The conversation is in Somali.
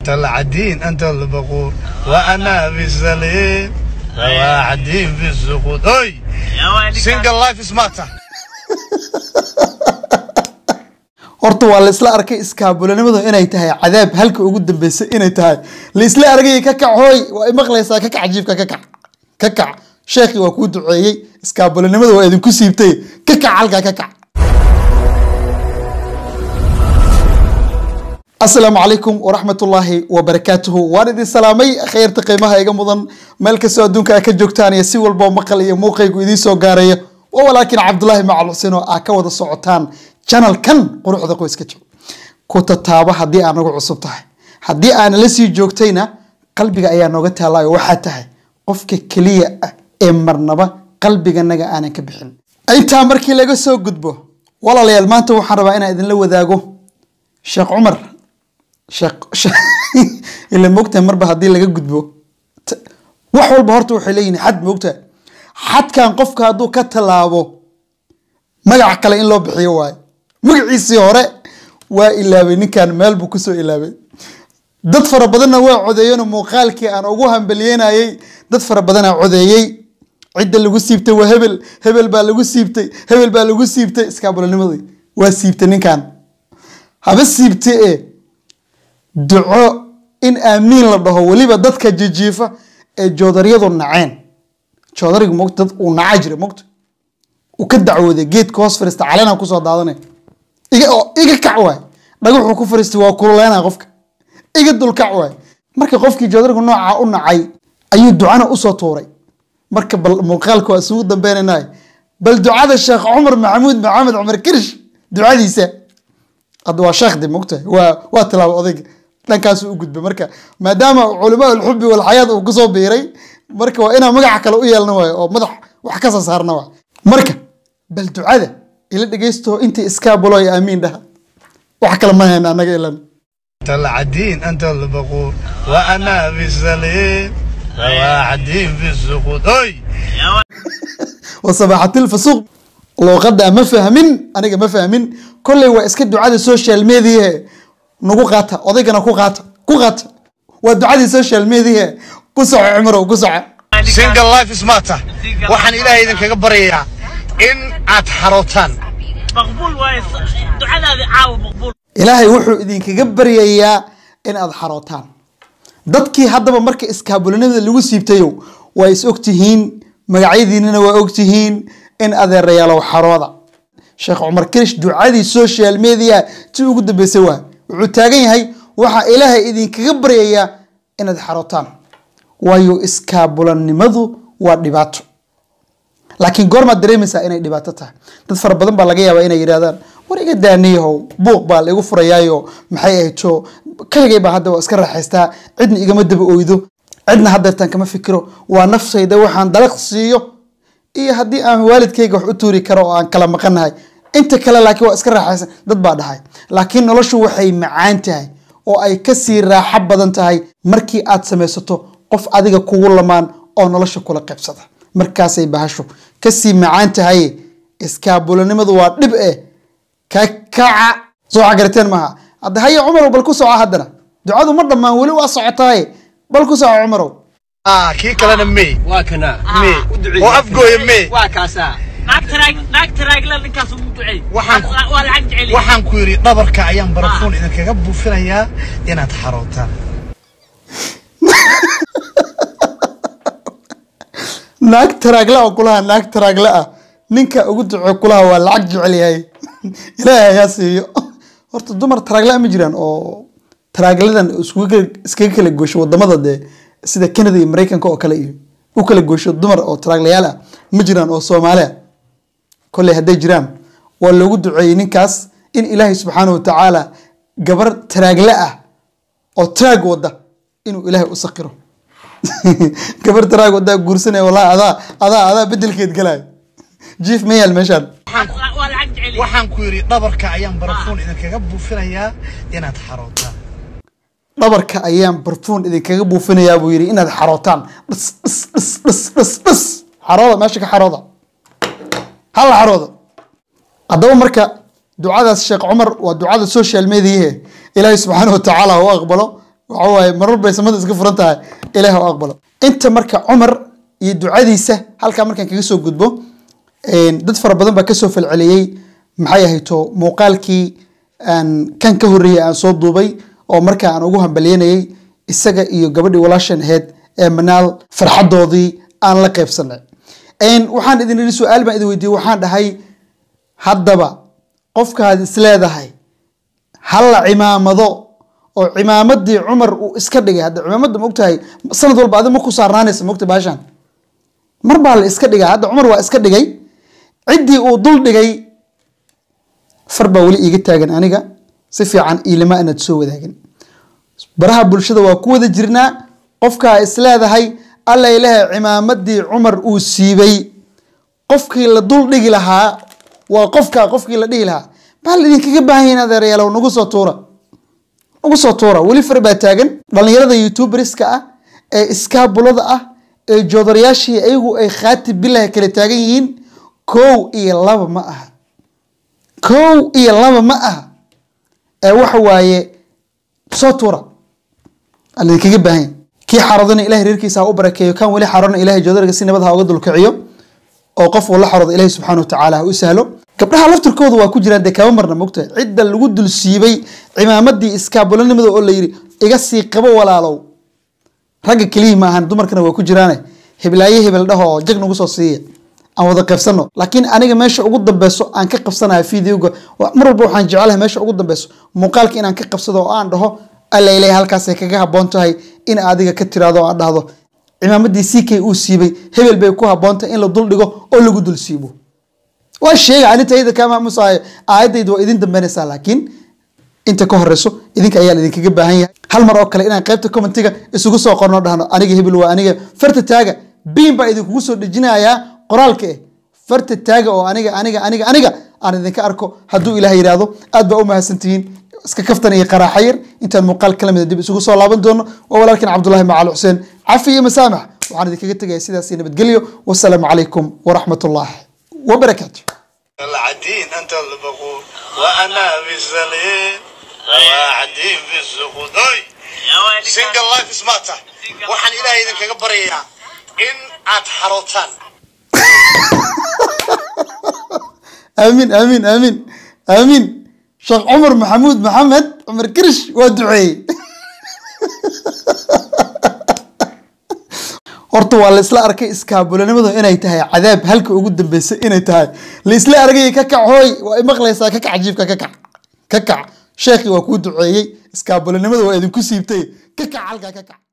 العدين أنت البقور وأنا في السليم وواحدين في السقوط أي سنجل لايف سمارتا horta waa la isla arkay iskaabulanimadu inay tahay cadaab halka ugu dambeysay inay tahay la isla argay ka kac hooy waa imaqlaysaa ka kac jiifka ka kac ka kac sheekhi waa kuu duceeyey iskaabulanimada waa idinku siibtay ka kac halkaa ka kac asalaamu calaykum waraxmatullaahi wabarakaatuhu waan idin salaamay khayrta qiimaha iga mudan meel kastoo adduunka a ka joogtaan iyo si walboo maqal iyo muuqaygu idiin soo gaaraya waa walaakiin cabdulaahi macal xuseen oo aa ka wada socotaan janalkan quruxda qoyska jiro ku tataabo haddii aa nagu cusub tahay haddii aana la sii joogtayna qalbiga ayaa nooga taallaayo waxaa tahay qofka keliya ah ee marnaba qalbiganaga aanan ka bixin intaa markii laga soo gudbo walaalayaal maanta waxaan rabaa inaan idinla wadaago sheekh cumar sheekh ila moogtahay marba haddii laga gudbo t- wax walba horta waxay leeyihin xad moogtahay xadkan qofka hadduu ka tallaabo magac kale in loo bixiyo waayo magaciisii hore waa ilaabay ninkan meel buu kusoo ilaabay dad fara badanna waa codeeyeen oo muuqaalkii aan ugu hambaliyeynayay dad fara badanaa codeeyey cidda lagu siibtay waa hebel hebel baa lagu siibtay hebel baa lagu siibtay iskaabulanimadii waa siibtay ninkan haba siibte e duco in aamiin la dhaho weliba dadka jijiifa ee joodaryadu naceen joodarigu mogta dad uu naca jira mogta uu ka dacwooday geedka hoos fariista calena kusoo daadanay iga oo iga kac waay dhagaxuu ku fariistay waa kululeynaya qofka iga dulkac waay marka qofkii joodarigu nooca u nacay ayuu ducana usoo tuuray marka bal muuqaalka waa isugu dambeynaynaay bal ducada sheekh cumar maxamuud maxamed cumar kirish ducadiisa hadda waa sheekhdi mogtahay waa waa tilaaba odayga dhankaasu u gudbay marka maadaama culamaa alxubi walxayaat uu kusoo biiray marka waa inaan magaca kale u yeelna waayo oo madax wax ka soo saarna waa marka bal ducada ila dhegeysto inta iskaabulo iyo aamiin dhaha wax kale ma hayna annaga ilan العدين أنت البقور وأنا في السليم وواحدين في السقوط أي wasabaaxatil fasuuq luuqadda ma fahmin aniga ma fahmin kolley waa iska ducada social media nagu qaata odaygana ku qaata ku qaata waa ducadii social media ku soco cumarow ku soco سنجل لايف سمارتا waxaan ilaahay idinkaga baryayaa in aad xarootaan مقبول وايد دعاء هذه عاوة مقبول ilaahay wuxuu idinkaga baryayaa in aad xarootaan dadkii haddaba marka iskaabulanimada lagu siibtayo waa is ogtihiin magacyadiinana waa ogtihiin in adeerayaalow xarooda sheekh cumar kirish ducadii social media ti ugu dambeysay waa wuxuu taagan yahay waxaa ilaahay idinkaga baryayaa inaad xarootaan waayo iskaabulanimadu waa dhibaato laakiin goormaad dareemaysaa inay dhibaato tahay dad fara badan baa laga yaabaa inay yidhahdaan war iga daaniyahow buuq baa la igu furayaayo maxay ahayto kaligay baa hadda waa iska raaxaystaa cidna igama daba oydo cidna haddeertaan kama fikiro waa naftayda waxaan dalaq siiyo iyo haddii aan waalidkayga wax u tuuri karo oo aan kala maqanahay inta kale laakiin waa iska raaxaysan dad baa dhahay laakiin noloshu waxay macaan tahay oo ay kasii raaxo badan tahay markii aad samaysato qof adiga kugu lamaan oo nolosha kula qaybsada markaasay bahashu kasii macaan tahay iskaabulanimadu waa dhib eh ka kaca soo cagarateen maaha hadda haya cumarow bal ku soco haddana ducadu ma dhammaan weli waa socotaaye bal ku soco cumarow ah kii kalena may waa kana may oo afgooya may waa kaasaa ناك تراك ناك تراك لا لك اسمه دعي waxaan ولا عن جعلي waxaan ku yidhi dhabarka ayaan barafuun idinkaga buufinayaa inaad xarootaan naag taraagla oo kulaha naag taraagla ah ninka ugu duco kulaha waa lacag jecel yahay ilaahay ayaa siiyo horta dumar taraagla ma jiraan oo taraagladan iskugu kala- iskaga kala goosho wadamada dee sida canada iyo mareykanka oo kale iyo u kala goosho dumar oo taraaglayaal ah ma jiraan oo soomaali ah kolley hadday jiraan waa loogu duceeyey ninkaas in ilaahay subxaana wa tacaala gabar taraagle ah oo taraag wada inuu ilaahay u sakiro gabar taraag wadaa guursanaya wallahi adaa adaa adaa bedelkeed galaayo jiif ma yaal meeshaan ولا عن جعلي waxaan ku yidhi dhabarka ayaan barafuun idinkaga buufinayaa inaad xarootaan dhabarka ayaan barfuun idinkaga buufinayaa buu yidhi inaad xarootaan dhis dhis dhis dhis dhis dhis xarooda meesha ka xarooda hal xarooda haddaba marka ducadaas sheekh cumar waa ducada social mediahe ilaahay subxaana wa tacaala ha u aqbalo waxa waaye marar bay samada iska furan tahay ilaah u aqbalo inta marka cumar iyo ducadiisa halkaa markaan kaga soo gudbo dad fara badan baa kasoo falceliyey maxay ahayto muuqaalkii aan kan ka horreeyey aan soo duubay oo markaa aan ugu hambalyanayay isaga iyo gabadhii walaashan ahayd ee manaal farxadoodii aan la qaybsanay waxaan idin idhi su-aal baan idin weydiiyey waxaan dhahay haddaba qofkaad isleedahay halla cimaamado oo cimaamadii cumar uu iska dhigay hadda cimaamadda ma ogtahay sanad walba adi ma ku saarnaanaysa mogta baashaan mar baa la iska dhigay hadda cumar waa iska dhigay ciddii uu dul dhigay far baa weli iiga taagan aniga si fiican iilama inaad soo wadaagin baraha bulshada waa ku wada jirnaa qofkaa isleedahay alla ilahay cimaamadii cumar uu siibay qofkii la dul dhigi lahaa waa qofkaa qofkii la dhihi lahaa baa la idinkaga baahan yahin adeerayaalow nagu soo tuura nagu soo tuura weli far baa taagan dhallinyarada youtuberska ah ee iskaabulada ah ee joodarayaashii ayagu ay khaati bilahi kala taagan yihiin kow iyo laba ma aha kow iyo laba ma aha ee waxa waaye soo tuura aa laidinkaga baahan yahy kii xaroodana ilahay reerkiisa ha u barakeeyo kan weli xaroodna ilahay joodariga si nabad ha uga dulkiciyo oo qof uu la xaroodo ilahi subxaana watacaala ha u sahlo gabdhaha laftirkooda waa ku jiraan dee kama marna mogtahay cidda lagu dul siibay cimaamadii iskaabulanimada oo la yidhi iga sii qabo walaalow ragga keliyii ma ahan dumarkana waa ku jiraane heblaaye hebel dhaho oo jag nagu soo siiya aan wada qaybsano laakiin aniga meesha ugu dambeyso aan ka qabsanayo videoga mar walba waxaan jecelahay meesha ugu dambeyso muuqaalka inaan ka qabsado oo aan dhaho alla ilahay halkaasay kaga haboon tahay in adiga ka tiraado oo aan dhahdo cimaamadii ck uu siibay hebel bay ku haboontahay in la dul dhigo oo lagu dul siibo waa sheega anintayda kaa maamusahayo aayadayda waa idin dambeynaysaa laakiin inta ka horeyso idinka ayaa idinkaga baahan yahay hal mar oo kale inaan qaybta commentiga isugu soo qorno dhahno aniga hebel waa aniga farta taaga biin baa idinkugu soo dhejinayaa qoraalka eh farta taaga oo aniga aniga aniga aniga aan idinka arko hadduu ilaah yidhaahdo aad baa u mahadsantihiin iska kaftan iyo qaraaxa yar intaan muuqaal kala mida dib isugu soo laaban doono waa walaalkin cabdullahi macal xuseen cafi iyo masaamax waxaan idinkaga tegaya sidaas iyo nabadgelyo wasalaamu calaykum waraxmat ullahi wabarakaatu العدين أنت البقول وأنا بالزليل وعدين بالسقوط أي سنجل لايف سمارتا وحن إلهي إذن كبريا إن أتحرطان aamin aamin aamin aamin sheekh cumar maxamuud maxamed cumar kirish waa duceeyey horta waa la isla arkay iskaabulanimadu inay tahay cadaab halka ugu dambeysay inay tahay la isla argay ka kac hooy waa imaqlaysaa ka kac jiifka ka kac ka kac sheekhi waa kuu duceeyey iskaabulanimada waa idinku siibtay ka kac halkaa ka kac